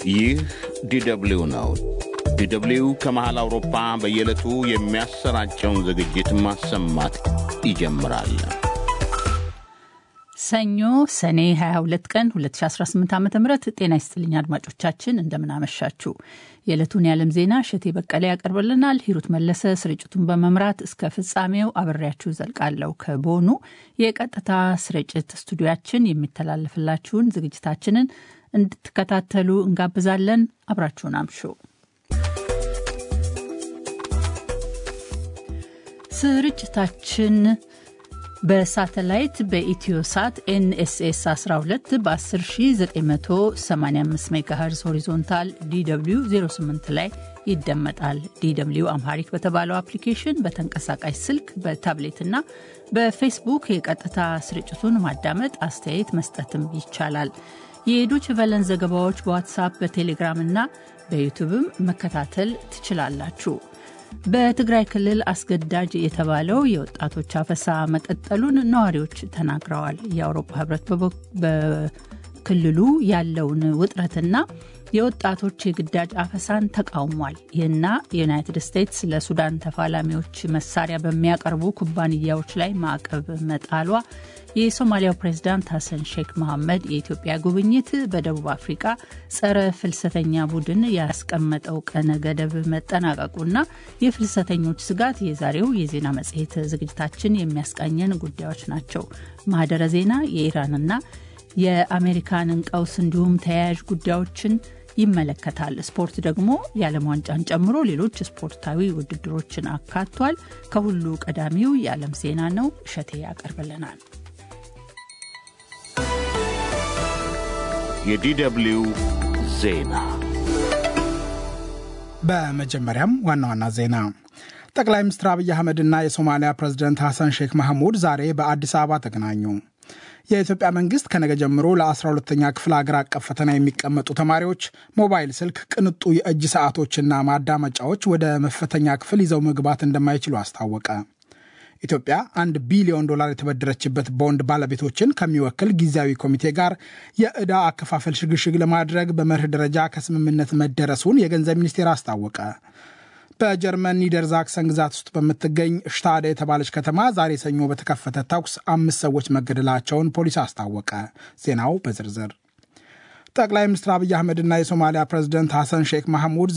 ይህ ዲደብሊው ነው። ዲደብሊው ከመሃል አውሮፓ በየዕለቱ የሚያሰራጨውን ዝግጅት ማሰማት ይጀምራል። ሰኞ ሰኔ 22 ቀን 2018 ዓ ም ጤና ይስጥልኝ አድማጮቻችን፣ እንደምናመሻችሁ። የዕለቱን የዓለም ዜና እሸቴ በቀለ ያቀርብልናል። ሂሩት መለሰ ስርጭቱን በመምራት እስከ ፍጻሜው አብሬያችሁ ዘልቃለሁ። ከቦኑ የቀጥታ ስርጭት ስቱዲያችን የሚተላለፍላችሁን ዝግጅታችንን እንድትከታተሉ እንጋብዛለን። አብራችሁን አምሹ። ስርጭታችን በሳተላይት በኢትዮሳት ኤንኤስኤስ 12 በ10985 ሜጋሄርዝ ሆሪዞንታል ዲw 08 ላይ ይደመጣል። ዲw አምሃሪክ በተባለው አፕሊኬሽን በተንቀሳቃሽ ስልክ በታብሌትና በፌስቡክ የቀጥታ ስርጭቱን ማዳመጥ፣ አስተያየት መስጠትም ይቻላል። የዶች ቨለን ዘገባዎች በዋትሳፕ በቴሌግራም እና በዩቱብም መከታተል ትችላላችሁ። በትግራይ ክልል አስገዳጅ የተባለው የወጣቶች አፈሳ መቀጠሉን ነዋሪዎች ተናግረዋል። የአውሮፓ ሕብረት በክልሉ ያለውን ውጥረትና የወጣቶች የግዳጅ አፈሳን ተቃውሟል። ይህና የዩናይትድ ስቴትስ ለሱዳን ተፋላሚዎች መሳሪያ በሚያቀርቡ ኩባንያዎች ላይ ማዕቀብ መጣሏ፣ የሶማሊያው ፕሬዝዳንት ሐሰን ሼክ መሐመድ የኢትዮጵያ ጉብኝት፣ በደቡብ አፍሪቃ ጸረ ፍልሰተኛ ቡድን ያስቀመጠው ቀነ ገደብ መጠናቀቁና የፍልሰተኞች ስጋት የዛሬው የዜና መጽሔት ዝግጅታችን የሚያስቃኘን ጉዳዮች ናቸው። ማህደረ ዜና የኢራንና የአሜሪካንን ቀውስ እንዲሁም ተያያዥ ጉዳዮችን ይመለከታል። ስፖርት ደግሞ የዓለም ዋንጫን ጨምሮ ሌሎች ስፖርታዊ ውድድሮችን አካቷል። ከሁሉ ቀዳሚው የዓለም ዜና ነው። እሸቴ ያቀርብልናል። የዲደብሊው ዜና በመጀመሪያም ዋና ዋና ዜና ጠቅላይ ሚኒስትር አብይ አህመድና የሶማሊያ ፕሬዝደንት ሐሰን ሼክ ማህሙድ ዛሬ በአዲስ አበባ ተገናኙ። የኢትዮጵያ መንግስት ከነገ ጀምሮ ለ12ተኛ ክፍል አገር አቀፍ ፈተና የሚቀመጡ ተማሪዎች ሞባይል ስልክ፣ ቅንጡ የእጅ ሰዓቶችና ማዳመጫዎች ወደ መፈተኛ ክፍል ይዘው መግባት እንደማይችሉ አስታወቀ። ኢትዮጵያ አንድ ቢሊዮን ዶላር የተበደረችበት ቦንድ ባለቤቶችን ከሚወክል ጊዜያዊ ኮሚቴ ጋር የዕዳ አከፋፈል ሽግሽግ ለማድረግ በመርህ ደረጃ ከስምምነት መደረሱን የገንዘብ ሚኒስቴር አስታወቀ። በጀርመን ኒደርዛክሰን ግዛት ውስጥ በምትገኝ ሽታደ የተባለች ከተማ ዛሬ ሰኞ በተከፈተ ተኩስ አምስት ሰዎች መገደላቸውን ፖሊስ አስታወቀ። ዜናው በዝርዝር ጠቅላይ ሚኒስትር አብይ አህመድና የሶማሊያ ፕሬዝደንት ሐሰን ሼክ ማህሙድ